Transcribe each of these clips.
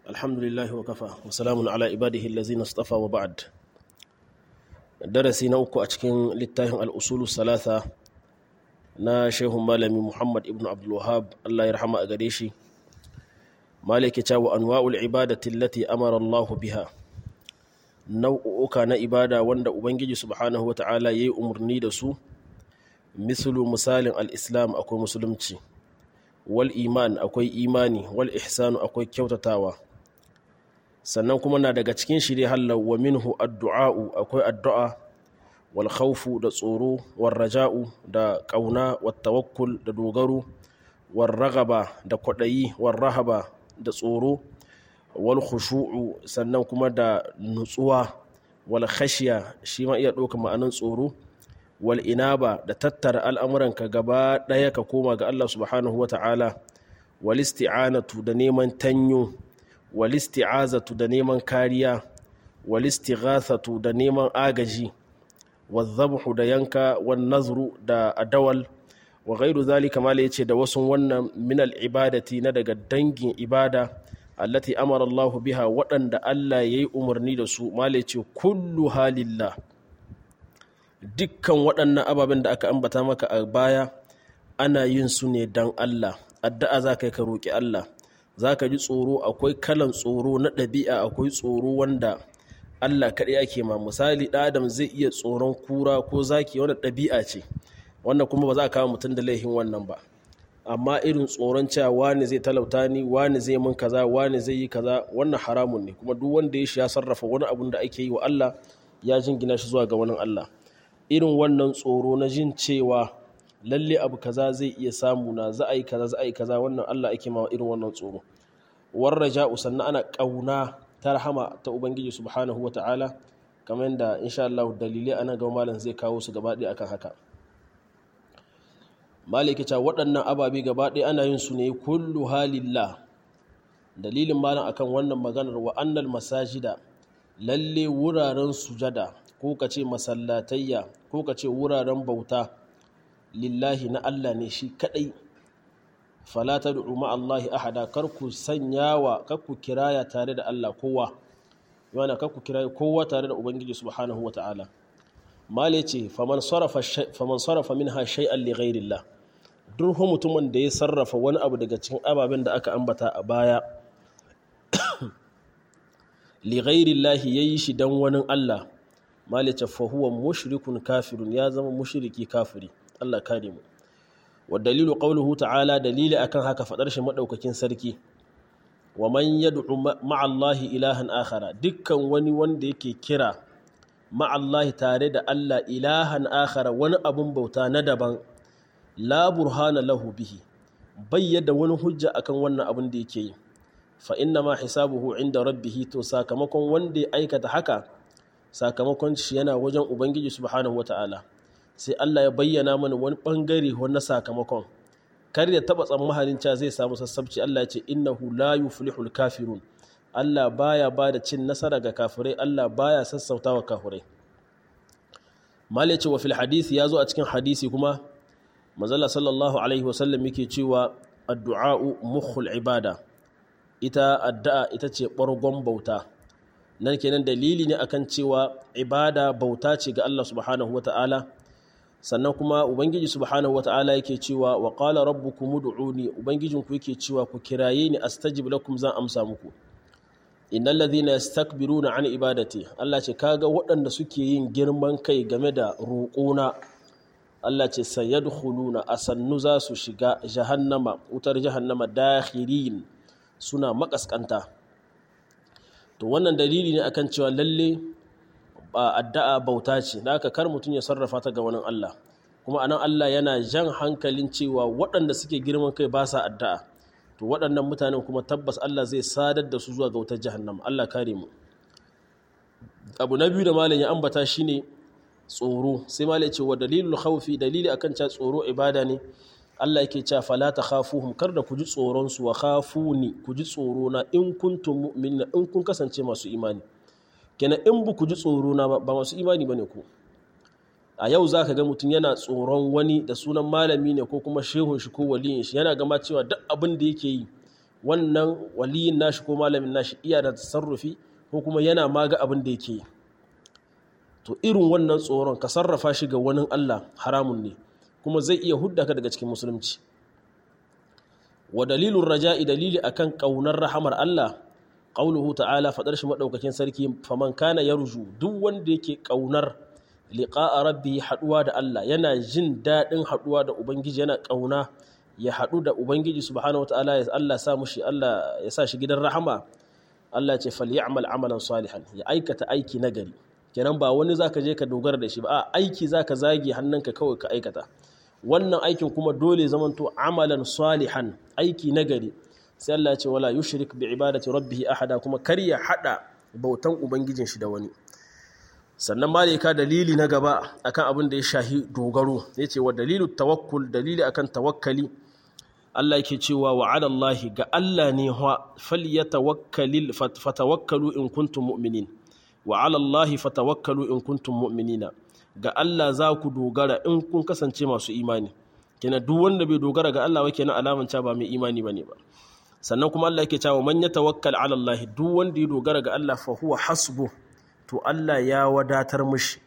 الحمد لله وكفى وسلام على عباده الذين اصطفى وبعد darasi na uku a cikin littafin al'usulu salasa na shehun malami muhammad ibn abdulwahab allah ya rahama a gare shi malaki cewa anwa'ul ibadati allati amara allahu biha nau'uka na ibada wanda ubangiji subhanahu wa ta'ala ya yi umarni da su misalu misalin al'islam akwai musulunci wal iman akwai imani wal ihsanu akwai kyautatawa sannan kuma na daga cikin shi dai hallar wa minhu addu'a'u akwai addu'a wal khawfu da tsoro wal raja'u da ƙauna wal tawakkul da dogaro wal ragaba da kwaɗayi wal rahaba da tsoro wal khushu'u sannan kuma da nutsuwa wal khashiya shi ma iya ɗauka ma'anin tsoro wal inaba da tattara al'amuranka gaba ɗaya ka koma ga Allah subhanahu wa ta'ala wal isti'anatu da neman tanyo wal isti'azatu da neman kariya wal istighathatu da neman agaji wal zabhu da yanka wal nazru da adawal wa ghairu zalika mala yace da wasu wannan min al ibadati na daga dangin ibada allati amara Allah biha waɗanda Allah yayi umarni da su mala yace kullu halillah dukkan waɗannan ababen da aka ambata maka a baya ana yin su ne don Allah addu'a za ka yi ka roƙi Allah za ka ji tsoro akwai kalan tsoro na ɗabi'a akwai tsoro wanda Allah kaɗai ake ma misali ɗan adam zai iya tsoron kura ko zaki wanda ɗabi'a ce wanda kuma ba za a kawo mutum da laifin wannan ba amma irin tsoron cewa wani zai talauta ni wani zai mun kaza wani zai yi kaza wannan haramun ne kuma duk wanda ya shi ya sarrafa wani abun da ake yi wa Allah ya jingina shi zuwa ga wani Allah irin wannan tsoro na jin cewa lalle abu kaza zai iya samu na za a yi kaza za a yi kaza wannan Allah ake ma irin wannan tsoro warra ja'u sannan ana kauna ta rahama ta ubangiji subhanahu wa ta'ala kamar yadda insha Allah dalilai ana ga malam zai kawo su gaba ɗaya akan haka maliki ta waɗannan ababe gaba ɗaya ana yin su ne kullu halillah dalilin malam akan wannan maganar wa annal masajida lalle wuraren sujada ko ka ce masallatayya ko ka ce wuraren bauta lillahi na Allah ne shi kadai fala tad'u ma Allahi ahada kar ku sanyawa kar ku kiraya tare da Allah kowa yana kar ku kiraya kowa tare da ubangiji subhanahu wata'ala male ce faman sarafa faman sarafa minha shay'an li ghairillah duk mutumin da ya sarrafa wani abu daga cikin ababen da aka ambata a baya li ghairillahi yayi shi dan wani Allah malice fahuwa mushrikun kafirun ya zama mushriki kafiri Allah kare mu wa dalilu qawluhu ta'ala dalili akan haka fadar shi madaukakin sarki wa man yad'u ma'allahi ilahan akhara dukkan wani wanda yake kira ma'allahi tare da Allah ilahan akhara wani abun bauta na daban la burhana lahu bihi bayyada wani hujja akan wannan abun da yake yi fa inna ma hisabuhu inda rabbihi to sakamakon wanda ya aikata haka sakamakon shi yana wajen ubangiji subhanahu wata'ala sai Allah ya bayyana mana wani bangare na sakamakon kar ya taba tsammanin cewa zai samu sassabci Allah ya ce innahu la yuflihul kafirun Allah baya ba da cin nasara ga kafirai Allah baya sassautawa kafirai mal ya ce wa fil hadisi ya zo a cikin hadisi kuma manzala sallallahu alaihi wasallam yake cewa addu'a'u mukhul ibada ita addu'a ita ce bargon bauta nan kenan dalili ne akan cewa ibada bauta ce ga Allah subhanahu wata'ala sannan kuma ubangiji subhanahu wata'ala yake cewa wa qala rabbukum ud'uni ubangijin ku yake cewa ku kiraye ni astajib lakum zan amsa muku innal ladhina yastakbiruna an ibadati Allah ce kaga waɗanda suke yin girman kai game da roƙona Allah ce sayadkhuluna asannu za su shiga jahannama wutar jahannama dakhirin suna makaskanta to wannan dalili ne akan cewa lalle addu'a bauta ce da aka kar mutum ya sarrafa ta ga wani Allah kuma anan Allah yana jan hankalin cewa waɗanda suke girman kai ba sa addu'a to waɗannan mutanen kuma tabbas Allah zai sadar da su zuwa ga wutar jahannam Allah kare mu abu na biyu da malam ya ambata shine tsoro sai malam ce wa dalilul khawfi dalili akan cewa tsoro ibada ne Allah yake cewa fala takhafuhum kar da ku ji tsoron su wa khafuni ku ji tsoro na in kuntum mu'minina in kun kasance masu imani kenan in bu ku ji tsoro na ba masu imani bane ku a yau zaka ga mutum yana tsoron wani da sunan malami ne ko kuma shehun shi ko waliyin shi yana gama cewa duk abin da yake yi wannan waliyin nashi ko malamin nashi iya da tasarrufi ko kuma yana ma ga abin da yake to irin wannan tsoron ka sarrafa shi ga wani Allah haramun ne kuma zai iya hudda ka daga cikin musulunci wa dalilun raja'i dalili akan kaunar rahamar Allah qauluhu ta'ala fadar shi madaukakin sarki faman kana yarju duk wanda yake kaunar liqa'a rabbi haduwa da Allah yana jin dadin haduwa da ubangiji yana kauna ya hadu da ubangiji subhanahu wataala ya Allah sa mushi Allah ya sa shi gidan rahama Allah ya ce falyamal amalan salihan ya aikata aiki nagari kenan ba wani zaka je ka dogara da shi ba a aiki zaka zage hannunka kawai ka aikata wannan aikin kuma dole zamanto amalan salihan aiki nagari sai Allah ya ce wala yushrik bi ibadati rabbih ahada kuma kar ya hada bautan ubangijin shi da wani sannan malika dalili na gaba akan abin da ya shahi dogaro yace wa dalilu tawakkul dalili akan tawakkali Allah yake cewa wa ala Allah ga Allah ne ha falyatawakkalil fatawakkalu in kuntum mu'minin wa ala Allah fatawakkalu in kuntum mu'minina ga Allah za ku dogara in kun kasance masu imani kenan duk wanda bai dogara ga Allah ba kenan alaman ba mai imani bane ba sannan kuma Allah yake cewa man yatawakkal ala Allah duk wanda ya dogara ga Allah fa huwa hasbu to Allah ya wadatar mishi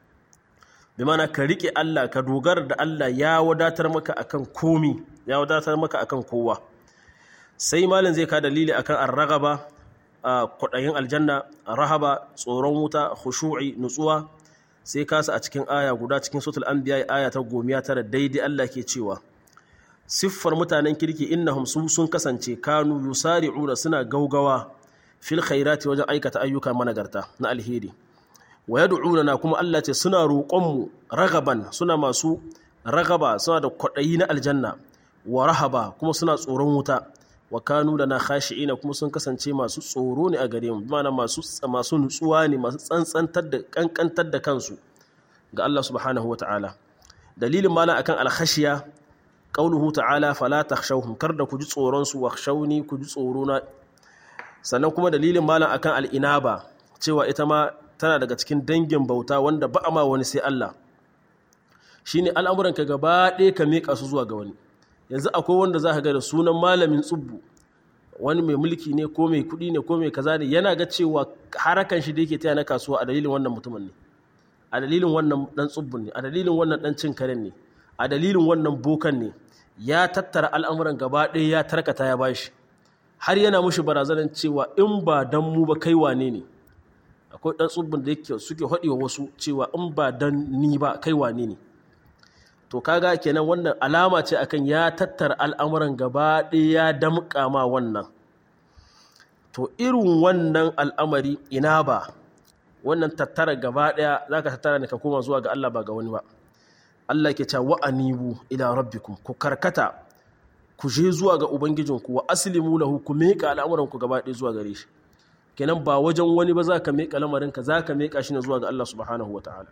bi mana ka rike Allah ka dogara da Allah ya wadatar maka akan komi ya wadatar maka akan kowa sai malam zai ka dalili akan ar-ragaba kwaɗayin aljanna rahaba tsoron wuta khushu'i nutsuwa sai kasa a cikin aya guda cikin suratul anbiya aya ta gomiya tara daidai Allah ke cewa siffar mutanen kirki innahum su sun kasance kanu yusari'una suna gaugawa fil khairati wajen aikata ayyuka managarta na alheri wa yad'una kuma Allah ce suna roƙon mu ragaban suna masu ragaba suna da kwaɗayi na aljanna wa rahaba kuma suna tsoron wuta wa kanu lana khashi'ina kuma sun kasance masu tsoro ne a gare mu bimana masu masu nutsuwa ne masu tsantsantar da kankantar da kansu ga Allah subhanahu ta'ala. dalilin malam akan alkhashiya qauluhu ta'ala fala takhshawhum kar da ku ji tsoron su wakhshawni ku ji tsoro na sannan kuma dalilin malam akan al'inaba cewa ita ma tana daga cikin dangin bauta wanda ba a ma wani sai Allah shine al'amuran ka gaba ɗaya ka miƙa su zuwa ga wani yanzu akwai wanda za ka ga da sunan malamin tsubbu wani mai mulki ne ko mai kuɗi ne ko mai kaza ne yana ga cewa harakan shi da yake taya na kasuwa a dalilin wannan mutumin ne a dalilin wannan dan tsubbun ne a dalilin wannan dan cin karen ne a dalilin wannan bokan ne ya tattara al'amuran gaba ɗaya ya tarkata ya bashi har yana mushi barazanar cewa in ba dan mu ba kai wane ne akwai dan tsubbun da yake suke haɗewa wasu cewa in ba dan ni ba kai wane ne to kaga kenan wannan alama ce akan ya tattara al'amuran gaba ɗaya ya damƙa ma wannan to irin wannan al'amari ina ba wannan tattara gaba ɗaya za ka tattara ne ka koma zuwa ga Allah ba ga wani ba Allah ke cewa anibu ila rabbikum ku karkata ku je zuwa ga ubangijinku wa aslimu lahu ku miƙa al'amuranku gaba ɗaya zuwa gare shi kenan ba wajen wani ba za ka miƙa lamarinka za ka miƙa shi ne zuwa ga Allah subhanahu wa ta'ala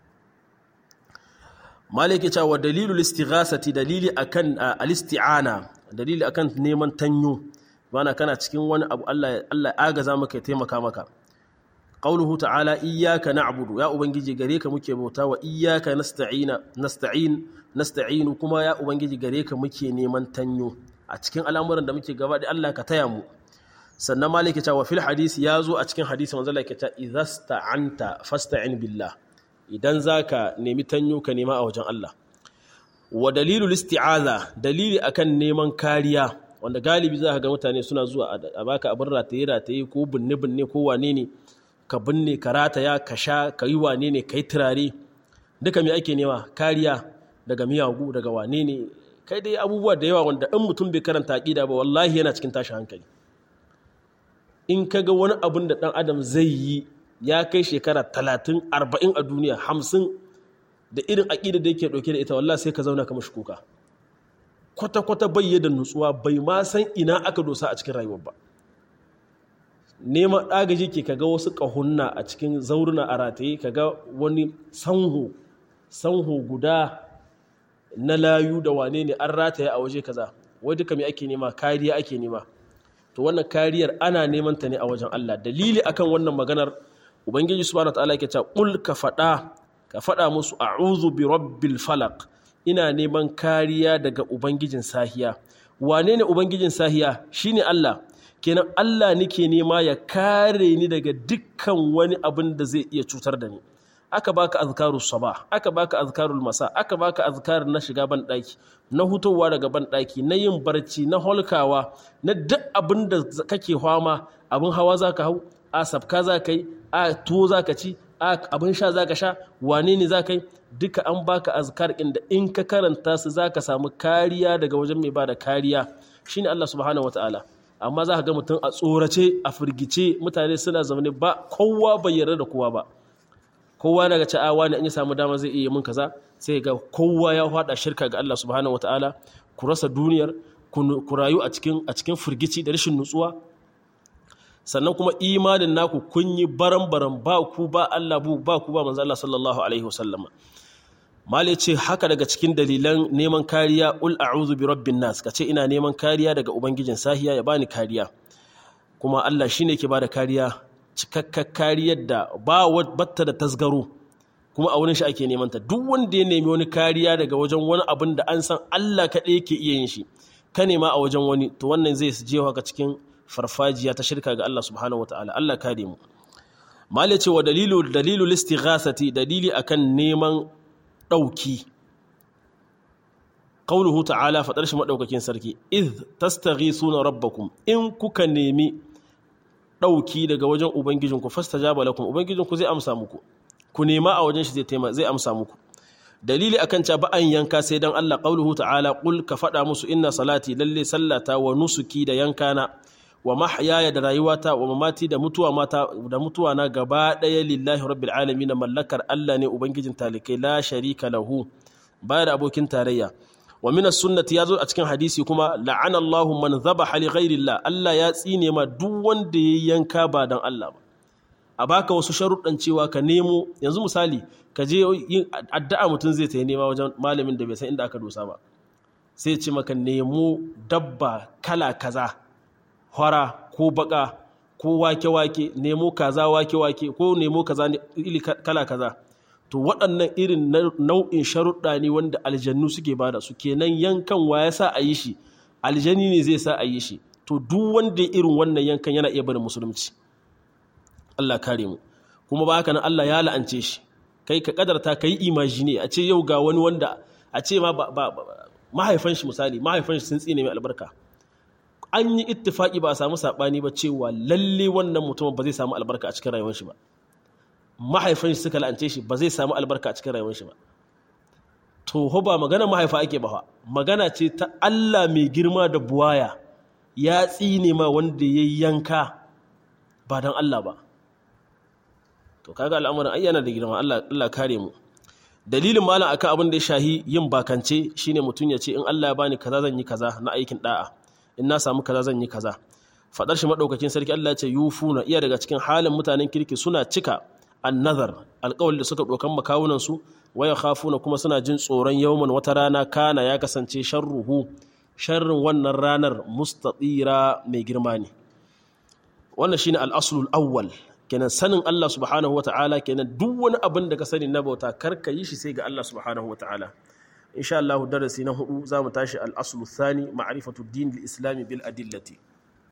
maliki cewa dalilul istighasati dalili akan al-isti'ana dalili akan neman tanyo bana kana cikin wani abu Allah Allah agaza maka ya taimaka maka qauluhu ta'ala iyyaka na'budu ya ubangiji gare ka muke bauta wa iyyaka nasta'ina nasta'in nasta'inu kuma ya ubangiji gare ka muke neman tanyo a cikin al'amuran da muke gaba da Allah ka taya mu sannan maliki cewa fil hadisi ya zo a cikin hadisi manzo Allah ke ta idhasta'anta fasta'in billah idan za ka nemi tanyo ka nema a wajen Allah wa dalilul isti'aza dalili akan neman kariya wanda galibi za ka ga mutane suna zuwa a baka abin rataye rataye ko binne binne ko wane ne ka binne ka rataya ka sha ka yi wane ne ka yi turare duka me ake nema kariya daga miyagu daga wane ne kai dai abubuwa da yawa wanda in mutum bai karanta aqida ba wallahi yana cikin tashin hankali in ka ga wani abin da dan adam zai yi ya kai shekara talatin arba'in a duniya hamsin da irin aƙida da yake ɗauke da ita wallah sai ka zauna ka mashi kuka kwata-kwata bai da nutsuwa bai ma san ina aka dosa a cikin rayuwar ba neman ɗagaji ke kaga wasu ƙahunna a cikin zauruna a rataye kaga wani sanho sanho guda na layu da wane ne an rataye a waje kaza wai duka mai ake nema kariya ake nema to wannan kariyar ana neman ta ne a wajen Allah dalili akan wannan maganar ubangiji subhanahu wataala yake cewa qul ka fada ka fada musu a'udhu bi rabbil falaq ina neman kariya daga ubangijin sahiya wane ne ubangijin sahiya shine Allah kenan Allah nake nema ya kare ni daga dukkan wani abin da zai iya cutar da ni aka baka azkaru sabah aka baka azkarul masa aka baka azkar na shiga ban daki na hutowa daga ban daki na yin barci na holkawa na duk abin da kake fama abin hawa zaka hau a sabka zaka yi a tuwo zaka ci a abin sha zaka sha wane ne zaka yi duka an baka azkar inda in ka karanta su zaka samu kariya daga wajen mai bada kariya shine Allah subhanahu wataala amma za ka ga mutum a tsorace a firgice mutane suna zaune ba kowa bai yarda da kowa ba kowa daga ci awa ne an yi samu dama zai iya mun kaza sai ga kowa ya hada shirka ga Allah subhanahu wataala ku rasa duniyar ku rayu a cikin a cikin firgici da rashin nutsuwa sannan kuma imanin naku kun yi baran-baran ba ku ba Allah bu ba ku ba manzo Allah sallallahu alaihi wasallama mal ce haka daga cikin dalilan neman kariya ul a'udhu bi rabbin nas kace ina neman kariya daga ubangijin sahiya ya bani kariya kuma Allah shine ke bada kariya cikakkar kariyar da ba batta da tasgaro kuma a wurin shi ake neman ta duk wanda ya nemi wani kariya daga wajen wani abin da an san Allah kaɗai yake iya yin shi ka nema a wajen wani to wannan zai je haka cikin farfajiya ta shirka ga Allah subhanahu wataala Allah kare mu mali ce wa dalilu dalilu listighasati dalili akan neman dauki qauluhu ta'ala fadar shi madaukakin sarki iz tastaghisuna rabbakum in kuka nemi ɗauki daga wajen Ubangijinku fasta jaba lakum Ubangijinku zai amsa muku ku nema a wajen shi zai taima zai amsa muku dalili akan ca ba an yanka sai dan Allah qauluhu ta'ala qul ka faɗa musu inna salati lalle sallata wa nusuki da yankana wa mahyaya da rayuwata wa mamati da mutuwa mata da mutuwa na gaba ɗaya lillahi rabbil alamin mallakar Allah ne ubangijin talikai la sharika lahu baya da abokin tarayya wa min sunnati yazo a cikin hadisi kuma la'ana Allahu man dhabaha li ghairi Allah Allah ya tsine ma duk wanda ya yanka ba dan Allah ba a baka wasu sharuɗan cewa ka nemo yanzu misali ka je yin addu'a mutum zai ta nema wajen malamin da bai san inda aka dosa ba sai ce maka nemo dabba kala kaza hora ko baka ko wake-wake nemo kaza wake-wake ko nemo kaza kala kaza to waɗannan irin nau'in sharuɗa ne wanda aljannu suke bada su kenan yankan wa ya sa a yi shi aljani ne zai sa a yi shi to duk wanda irin wannan yankan yana iya barin musulunci Allah kare mu kuma ba haka nan Allah ya la'ance shi kai ka kadarta ka yi imagine a ce yau ga wani wanda a ce ma mahaifan shi misali mahaifan shi sun tsine mai albarka an yi ittifaki ba a samu saɓani ba cewa lalle wannan mutumin ba zai samu albarka a cikin rayuwar shi ba mahaifin shi suka la'ance shi ba zai samu albarka a cikin rayuwar shi ba to ho ba magana mahaifa ake ba magana ce ta Allah mai girma da buwaya ya tsine ma wanda ya yanka ba don Allah ba to kaga al'amuran ayyana da girma Allah Allah kare mu dalilin malam akan abin da ya shahi yin bakance shine mutum ya ce in Allah ya bani kaza zan yi kaza na aikin da'a in na samu kaza zan yi kaza fadar shi madaukakin sarki Allah ya ce yufuna iya daga cikin halin mutanen kirki suna cika annazar alƙawali da suka ɗaukan makawunansu waya khafuna kuma suna jin tsoron yawman wata rana kana ya kasance sharruhu sharrin wannan ranar mustatira mai girma ne wannan shine al-aslul awwal kenan sanin Allah subhanahu wata'ala kenan duk wani abin da ka sani na bauta kar ka yi shi sai ga Allah subhanahu wata'ala insha Allah darasi na hudu zamu tashi al-aslu thani ma'rifatu din al-islami bil adillati